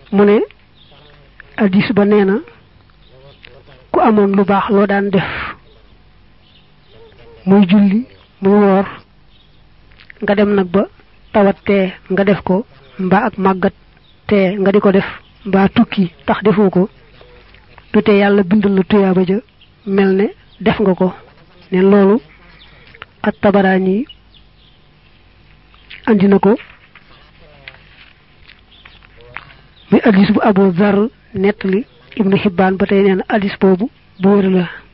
mu ne addis ba nee na ku amoon lu baax loo daan def muy julli muy woor nga dem nag ba tawat tee nga def ko mbaa ak màggat tee nga di ko def mbaa tukki tax defoo ko du tee yàlla bindal la tuyaaba ja mel ne def nga ko ne loolu at tabaraani andi na ko muy addis bu abu zar nettali ibnu xibbaan ba tey nee na addis boobu bu wér la